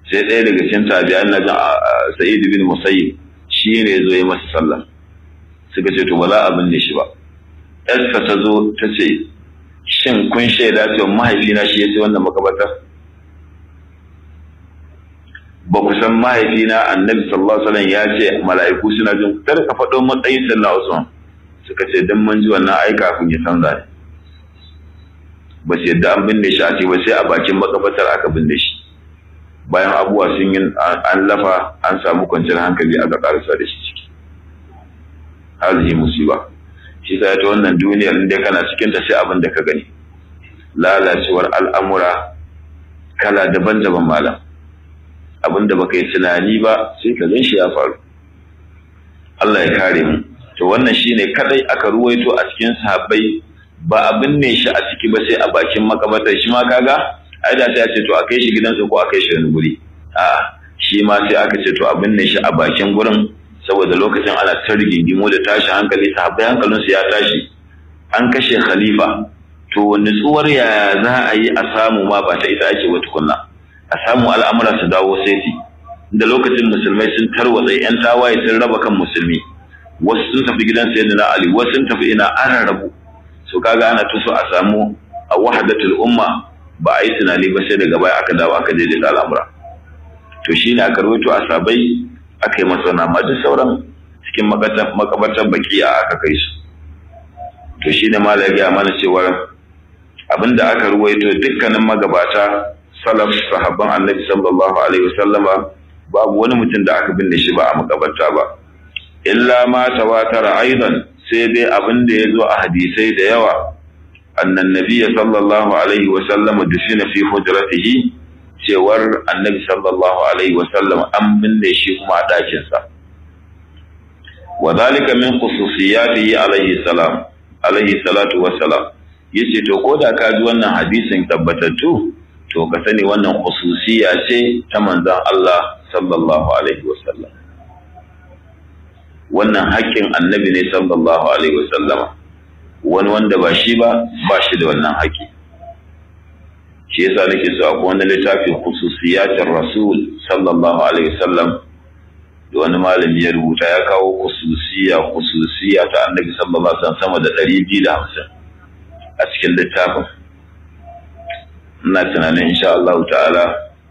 sai ɗaya daga cikin tabi'an na sa'id bin musayyib shi ne zo yi masa sallah suka ce to ba za a binne shi ba yarsa ta zo ta ce shin kun shaida cewa mahaifina shi ya ce wannan makabarta ba ku san mahaifina annabi sallallahu alaihi wasallam ya ce mala'iku suna jin kar ka faɗo matsayin sallah Usman suka ce dan mun ji wannan ai kafin ya canza ne ba su yadda an binne shi a ce ba sai a bakin makabartar aka binne shi bayan abubuwa sun yi an lafa an samu kwanciyar hankali aka karasa da shi ciki hazihi musiba shi ta ta wannan duniyar inda kana cikin ta sai abin da ka gani lalacewar al'amura kala daban-daban malam abin da baka yi tunani ba sai ka gan shi ya faru Allah ya kare mu to wannan shine kadai aka ruwaito a cikin sahabbai ba abin ne shi a ciki ba sai a bakin makabartar shi ma kaga ai da sai a ce to a kai shi gidansa ko a kai shi wani guri a shi ma sai aka ce to abin ne shi a bakin gurin saboda lokacin ana ta rigingimu da tashi hankali sahabbai hankalinsu ya tashi an kashe khalifa to nutsuwar yaya za a yi a samu ma ba ta ita ake wa tukunna a samu al'amura su dawo saiti da lokacin musulmai sun tarwatsa yan tawaye sun raba kan musulmi wasu sun tafi gidan sayyidina ali wasu sun tafi ina ana rabu so kaga ana tuso a samu a wahdatul umma ba a yi tunani ba sai daga baya aka dawo aka daidaita al'amura to shine aka rawaito a sabai aka yi masa wannan amma duk sauran cikin makabartar baki a aka kai su to shine malai ya mana cewa abinda aka ruwaito dukkanin magabata salaf sahabban annabi sallallahu alaihi wasallama babu wani mutum da aka binne shi ba a makabarta ba illa ma tawatara aidan sai dai abin da ya zo a hadisai da yawa annan nabiyya sallallahu alaihi wasallama dufina fi hujratihi cewar annabi sallallahu alaihi wasallam an binne shi kuma a ɗakinsa wa zalika min khususiyatihi alaihi salam alaihi salatu wassalam yace to ko da ka ji wannan hadisin tabbatattu to ka sani wannan khususiya ce ta manzon Allah sallallahu alaihi wasallam wannan haƙƙin annabi ne sallallahu alaihi wasallama wani wanda ba shi ba ba shi da wannan haƙƙi shi yasa nake so akwai wani littafin khususiyatin rasul sallallahu alaihi wasallam da wani malami ya rubuta ya kawo khususiya khususiya ta annabi sallallahu alaihi wasallam sama da ɗari biyu da hamsin a cikin littafin ina tunanin insha Allah ta'ala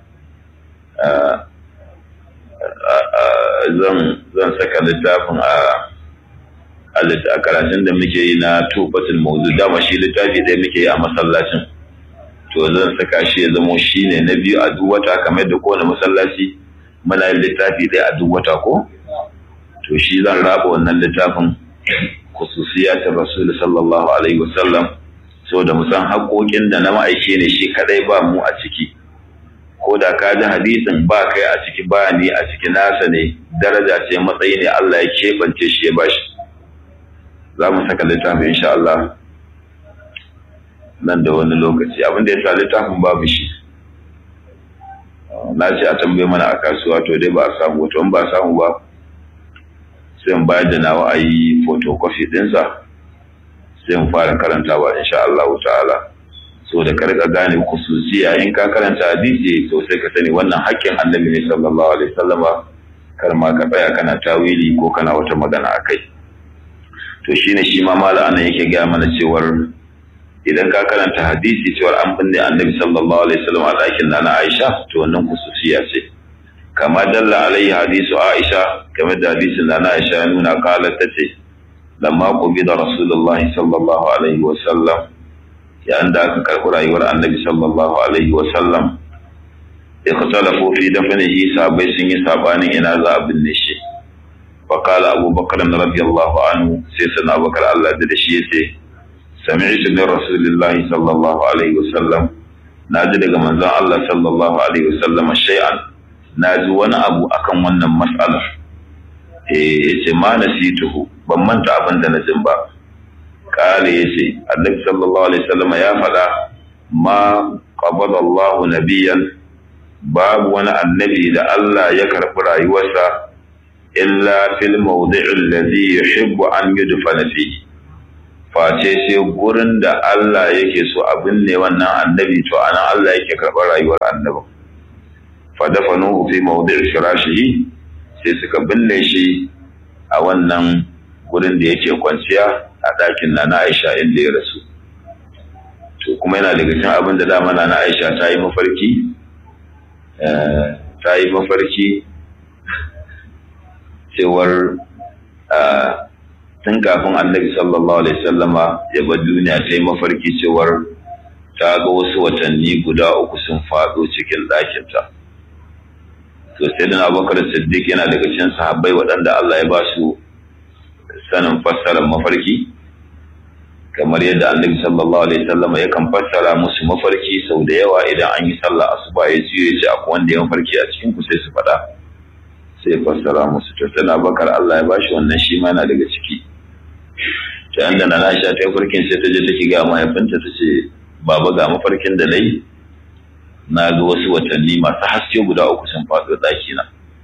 zan zan saka littafin a a karatun da muke yi na tubatul mawdu dama shi littafi ɗaya muke yi a masallacin to zan saka shi ya zamo shi ne na biyu a duk wata kamar da kowane masallaci muna yin littafi ɗaya a duk wata ko to shi zan raba wannan littafin khususiyatin rasul sallallahu alaihi wasallam saboda mu san haƙoƙin da na ma'aike ne shi kadai ba mu a ciki ko da ka ji hadisin ba kai a ciki ba ni a ciki nasa ne daraja ce matsayi ne Allah ya keɓance shi ya bashi za mu saka littafin insha Allah nan da wani lokaci abin da ya sa littafin babu shi na ce a tambaye mana a kasuwa to dai ba a samu to in ba a samu ba sai in bayar da nawa a yi photocopy ɗinsa sai in fara karantawa insha Allah ta'ala so da karka gane kususiya in ka karanta hadisi to sai ka sani wannan haƙƙin annabi ne sallallahu alaihi wasallama kar ma ka tsaya kana tawili ko kana wata magana akai to shine shi ma mala anan yake ga mana cewar idan ka karanta hadisi cewar an binne annabi sallallahu alaihi wasallam a ɗakin nana Aisha to wannan kususiya ce kama dalla alaihi hadisu Aisha game da hadisin nana Aisha ya nuna qalat tace lamma qubida rasulullahi sallallahu alaihi wasallam yayin da aka karɓi rayuwar annabi sallallahu alaihi wasallam ikhtalafu fi dafnihi sahabbai sun yi sabanin ina za a binne shi fa qala abu bakr radiyallahu anhu sai sana bakar Allah da shi yace sami'tu min rasulillahi sallallahu alaihi wasallam naji daga manzon Allah sallallahu alaihi wasallam shay'an naji wani abu akan wannan mas'alar eh yace ma nasituhu ban manta abin da na jin ba kale yace annabi sallallahu alaihi wasallam ya faɗa ma qabada Allahu nabiyyan babu wani annabi da Allah ya karɓi rayuwarsa illa fil mawdi'i alladhi yuhibbu an yudfana fihi face sai gurin da Allah yake so abin ne wannan annabi to anan Allah yake karɓar rayuwar annabi fadafanuhu fi mawdi'i firashihi sai suka binne shi a wannan gurin da yake kwanciya a ɗakin na na Aisha inda ya rasu to kuma yana daga cikin abin da dama na na Aisha ta yi mafarki ta yi mafarki cewar tun kafin annabi sallallahu alaihi sallama ya bar duniya ta yi mafarki cewar ta ga wasu watanni guda uku sun faɗo cikin ɗakinta to sai da abubakar siddiq yana daga cikin sahabbai waɗanda Allah ya ba su sanin fassarar mafarki kamar yadda annabi sallallahu alaihi wasallam yakan fassara musu mafarki sau da yawa idan an yi sallah asuba ya ji ya ce akwai wanda ya mafarki a cikin ku sai su faɗa sai ya fassara musu to tana bakar Allah ya bashi wannan shi ma yana daga ciki ta yanda na Aisha ta farkin sai ta je take ga mahaifinta ta ce baba ga mafarkin da nayi na ga wasu watanni masu haske guda uku sun faɗo ɗaki na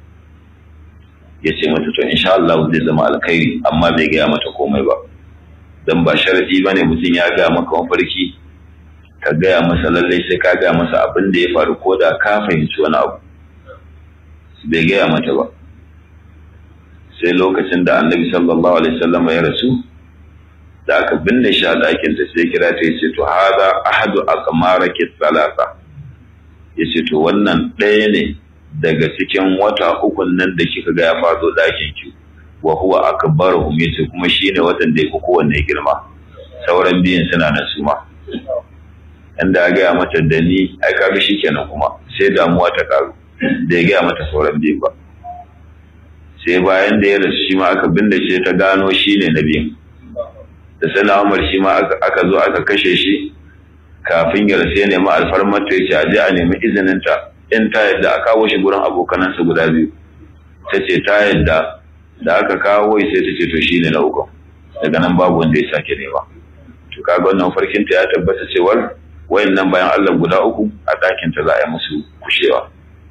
ya ce mata to insha Allah zai zama alkhairi amma bai gaya mata komai ba dan ba sharadi bane mutum ya ga maka mafarki ka gaya masa lallai sai ka gaya masa abin da ya faru ko da ka fahimci wani abu bai gaya mata ba sai lokacin da annabi sallallahu alaihi wasallam ya rasu da aka binne shi a ɗakin ta sai kira ta yace to hada ahadu aqmaraki salasa yace to wannan ɗaya ne daga cikin wata ukun nan da kika ga ya faɗo ɗakin ki wa huwa akbaruhum yace kuma shine watan da yake kowanne girma sauran biyun suna nan su ma inda ya gaya mata da ni ai kaga shikenan kuma sai damuwa ta karu da ya gaya mata sauran biyu ba sai bayan da ya rasu shi ma aka binne shi ta gano shine na biyun da sana Umar shi ma aka zo aka kashe shi kafin ya rasu ya nemi alfarmar ta yace aje a nemi izinin ta in ta yadda a kawo shi gurin abokanansa guda biyu ta ce ta yadda da aka kawo sai ta ce to shine na uku daga nan babu wanda ya sake nema to kaga wannan farkin ta ya tabbata cewar wayannan bayan Allah guda uku a ɗakin ta za a yi musu kushewa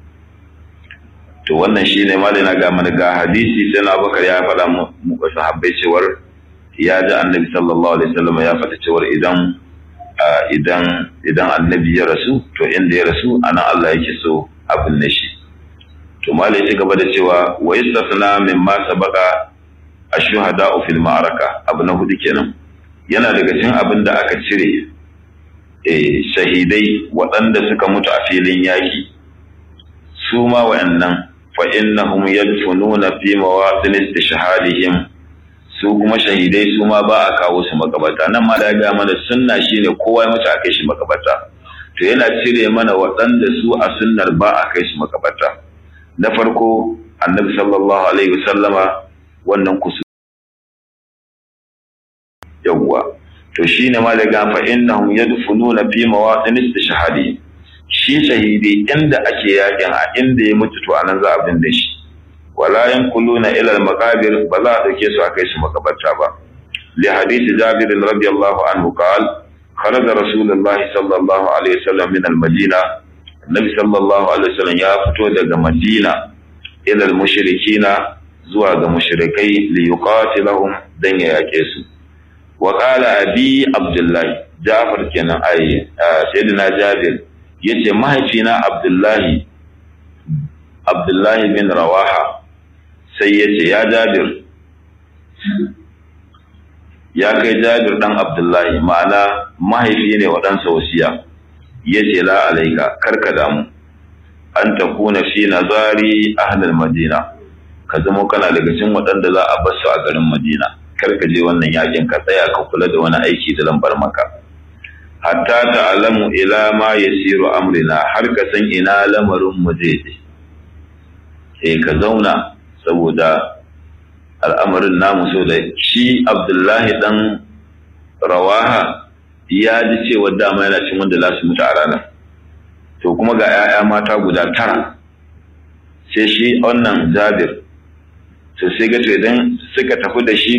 to wannan shine malai na ga mana ga hadisi sai na bakar ya faɗa mu ga sahabbai cewar ya ji annabi sallallahu alaihi wasallam ya faɗa cewar idan idan idan annabi ya rasu to inda ya rasu ana Allah yake so abin ne shi to malai ya gaba da cewa wa istasna mimma sabaqa ashuhada'u fil ma'araka abu na hudu kenan yana daga cikin abin da aka cire eh shahidai waɗanda suka mutu a filin yaki su ma wa'annan fa innahum yadfununa fi mawatin istishhadihim su kuma shahidai su ma ba a kawo su makabata nan ma da ga mana sunna shine kowa ya mutu a kai shi makabata to yana cire mana waɗanda su a sunnar ba a kai su makabata na farko annabi sallallahu alaihi wasallama wannan kusu yawwa to shine ma da ga fa innahum yadfununa fi mawatin istishhadihim shi shahidi inda ake yakin a inda ya mutu to anan za a binne shi wala yankuluna ila al-maqabir ba za a dauke su a kai su makabarta ba li hadisi jabir radiyallahu anhu qala kharaja rasulullah sallallahu alaihi wasallam min al-madina annabi sallallahu alaihi wasallam ya fito daga madina ila al-mushrikina zuwa ga mushrikai li yuqatilahum dan ya yake su wa qala abi abdullah jafar kenan ai sayyidina jabir yace mahaifina abdullahi abdullahi bin rawaha sai yace ya jabir ya kai jabir dan abdullahi ma'ana mahaifi ne wa ɗansa wasiya yace la alaika karka damu an takuna fi nazari ahlul madina ka zama kana daga cikin waɗanda za a basu a garin madina karka je wannan yakin ka tsaya ka kula da wani aiki da lambar maka hatta ta'lamu ila ma yasiru amrina har ka san ina lamarin mu zai je eh ka zauna saboda al'amarin namu so da shi Abdullahi dan Rawaha ya ji cewa dama yana cin wanda za su mutu a ranar to kuma ga 'ya'ya mata guda tara sai shi wannan Jabir to sai ga to idan suka tafi da shi